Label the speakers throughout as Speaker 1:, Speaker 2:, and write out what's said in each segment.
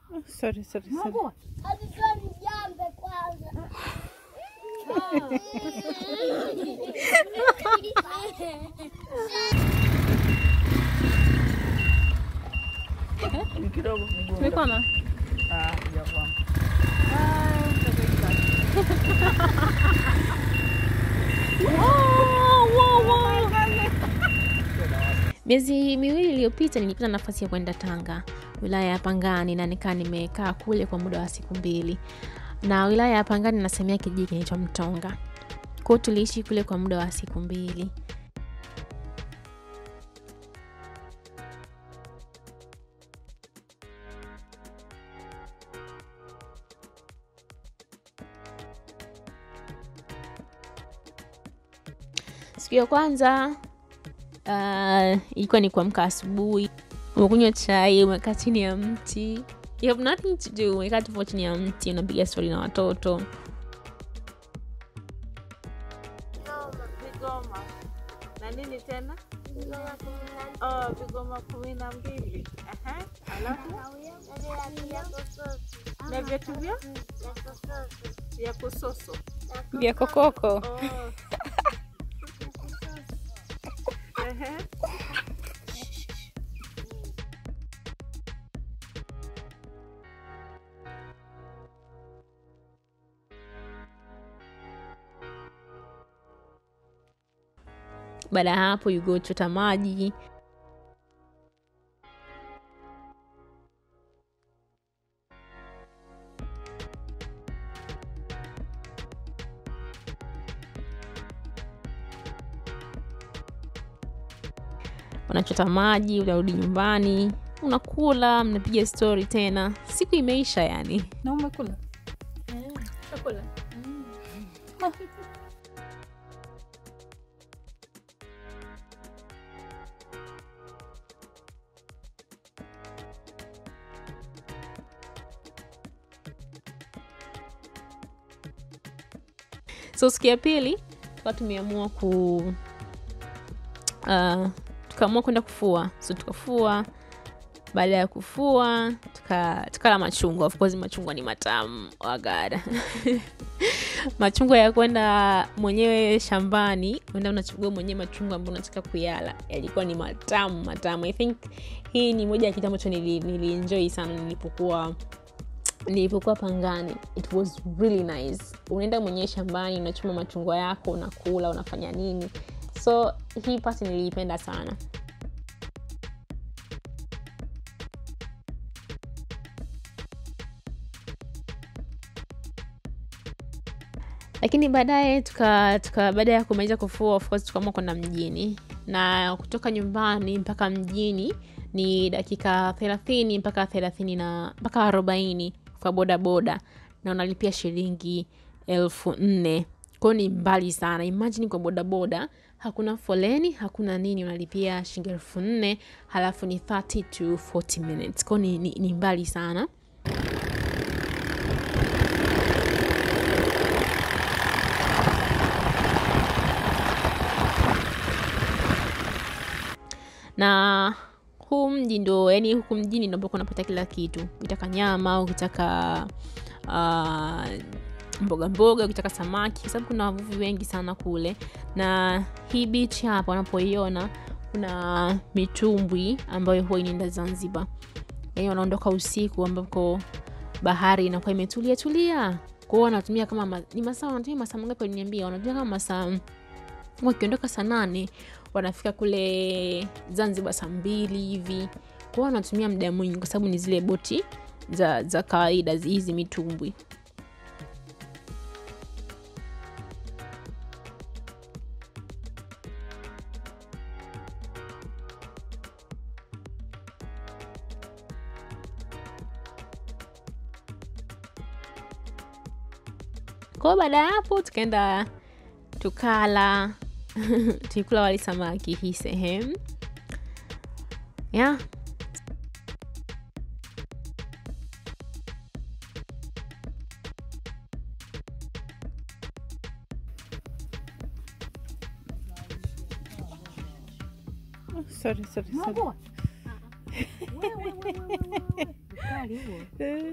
Speaker 1: Sorry, sorry, sorry.
Speaker 2: Alikuwa mjambe kwanza.
Speaker 1: Kidogo mguu.
Speaker 3: Umekoma?
Speaker 1: Ah, hujakwama.
Speaker 3: Miezi miwili iliyopita nilipata nafasi ya kwenda Tanga, wilaya ya Pangani, na nikaa nimekaa kule kwa muda wa siku mbili. Na wilaya ya Pangani nasemea kijiji kinaitwa Mtonga. Kwao tuliishi kule kwa muda wa siku mbili. Siku ya kwanza uh, ilikuwa ni kuamka asubuhi, umekunywa chai, umekaa chini ya mti, you have nothing to do, umekaa tu chini ya mti, unapiga stori na watoto.
Speaker 1: Vigoma. Na nini tena? Oh, vigoma kumi na mbili. Aha. Alafu na viatu vya vya kusoso.
Speaker 3: Vya kokoko.
Speaker 1: Oh. Ehe.
Speaker 3: Baada ya hapo you go chota maji. Unachota maji, unarudi nyumbani, unakula, mnapiga stori tena, siku imeisha yani.
Speaker 1: Na umekula?
Speaker 3: Chakula. so siku ya pili tukawa tumeamua ku uh, tukaamua kwenda kufua so tukafua baada ya kufua tuka- tukala machungwa of course machungwa ni matamu wagada machungwa ya kwenda mwenyewe shambani uenda unachagua mwenyewe machungwa ambao unataka kuyala yalikuwa ni matamu matamu i think hii ni moja ya kitu ambacho nili- nilienjoy sana nilipokuwa nilipokuwa pangani it was really nice unaenda mwenyewe shambani unachuma machungwa yako unakula unafanya nini so hii pati niliipenda sana lakini baadaye tuka, tuka baada ya kumaliza kufua of course tukaamua kwenda mjini na kutoka nyumbani mpaka mjini ni dakika thelathini mpaka thelathini na mpaka arobaini kwa bodaboda na unalipia shilingi elfu nne kwao ni mbali sana imajini kwa bodaboda hakuna foleni hakuna nini unalipia shilingi elfu nne halafu ni 30 to 40 minutes kwao ni, ni, ni mbali sana na huu mji ndo yani huku mjini ndo ambako unapata kila kitu ukitaka nyama ukitaka uh, mboga mboga ukitaka samaki kwa sababu kuna wavuvi wengi sana kule na hii beach hapa unapoiona kuna mitumbwi ambayo huwa inaenda zanzibar yani wanaondoka usiku ambako bahari inakuwa imetulia tulia kwao wanatumia kama ma, ni masaa wanatumia masaa mangapi waliniambia wanatumia kama masaa wakiondoka saa nane wanafika kule zanzibar saa mbili hivi kwao wanatumia muda mwingi kwa sababu ni zile boti za, za kawaida zi- hizi mitumbwi kwao baada ya hapo tukaenda tukala tulikula wali samaki hii sehemu yeah.
Speaker 1: Sorry, sorry, sorry. mkali huo.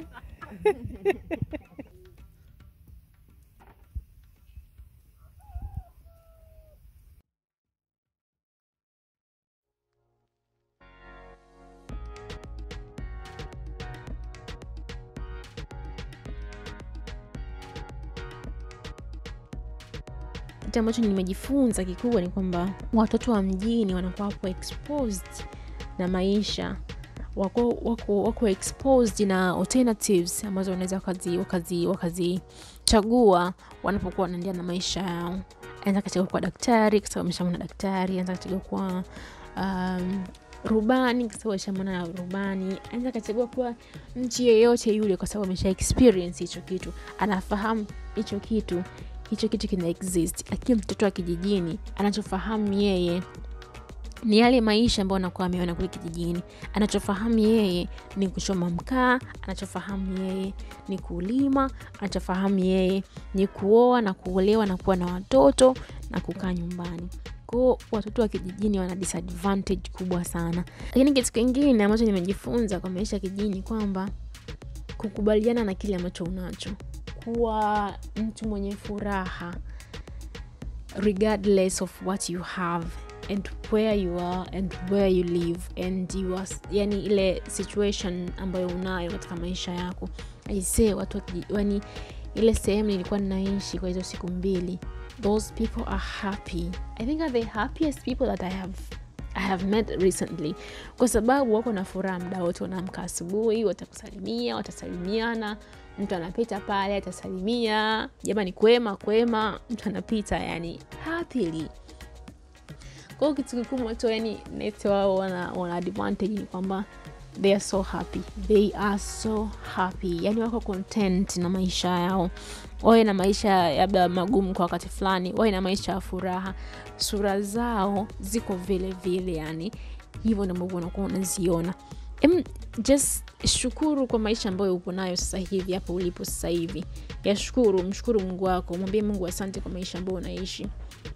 Speaker 3: kitu ambacho nimejifunza kikubwa ni kwamba watoto wa mjini wanakuwa wapo exposed na maisha wako, wako, wako exposed na alternatives ambazo wanaweza wakazi wakazi wakazichagua wanapokuwa wanaendelea na maisha yao anaweza akachagua kuwa daktari kwa sababu ameshamwona daktari anaweza akachagua kuwa um, rubani kwa sababu ameshamwona rubani anaweza akachagua kuwa nchi yeyote yule kwa sababu amesha experience hicho kitu anafahamu hicho kitu hicho kitu kina exist lakini mtoto wa kijijini anachofahamu yeye ni yale maisha ambayo anakuwa ameona kule kijijini anachofahamu yeye ni kuchoma mkaa anachofahamu yeye ni kulima anachofahamu yeye ni kuoa na kuolewa na kuwa na watoto na kukaa nyumbani kwao watoto wa kijijini wana disadvantage kubwa sana lakini kitu kingine ambacho nimejifunza kwa maisha ya kijijini kwamba kukubaliana na kile ambacho unacho kuwa mtu mwenye furaha regardless of what you have and where you are and where you live and you are, yani ile situation ambayo unayo katika maisha yako aisee watu yani ile sehemu nilikuwa ninaishi kwa hizo siku mbili those people are happy i think are the happiest people that i have I have met recently kwa sababu wako na furaha mda wote wanaamka asubuhi watakusalimia watasalimiana mtu anapita pale atasalimia jamani kwema kwema mtu anapita yani happily kwao kitu kikubwa tu yani nete wao wana, wana advantage ni kwamba they are so happy they are so happy yani wako content na maisha yao wawe na maisha labda magumu kwa wakati fulani wawe na maisha ya furaha sura zao ziko vile vile yani hivyo ndio ambavyo unakuwa unaziona em, just shukuru kwa maisha ambayo upo nayo sasa hivi hapo ulipo sasa hivi yashukuru mshukuru mungu wako mwambie mungu asante kwa maisha ambayo unaishi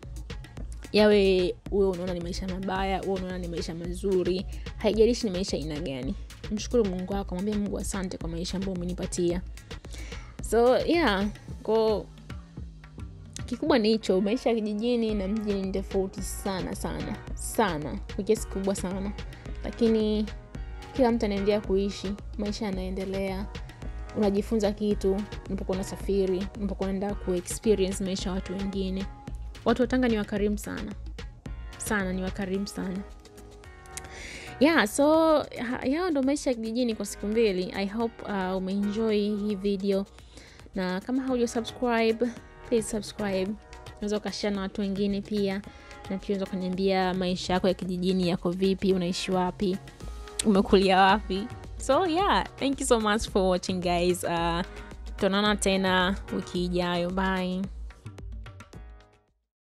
Speaker 3: yawe uwe unaona ni maisha mabaya uwe unaona ni maisha mazuri haijalishi ni maisha aina gani mshukuru mungu wako mwambie mungu asante kwa maisha ambayo umenipatia so yeah ko kikubwa ni hicho maisha ya kijijini na mjini ni tofauti sana sana sana kwa kiasi kikubwa sana lakini kila mtu anaendelea kuishi maisha yanaendelea unajifunza kitu unapokuwa unasafiri unapokuwa unaenda kuexperience maisha ya watu wengine watu watanga ni wakarimu sana sana ni wakarimu sana yeah so ha- yao ndo maisha ya kijijini kwa siku mbili i hope uh, umeenjoy hii video na kama hauja subscribe please subscribe unaweza ukashia na watu wengine pia na pia unaweza ukaniambia maisha yako ya kijijini yako vipi unaishi wapi umekulia wapi so yeah thank you so much for watching guys uh, tuonana tena wiki ijayo bye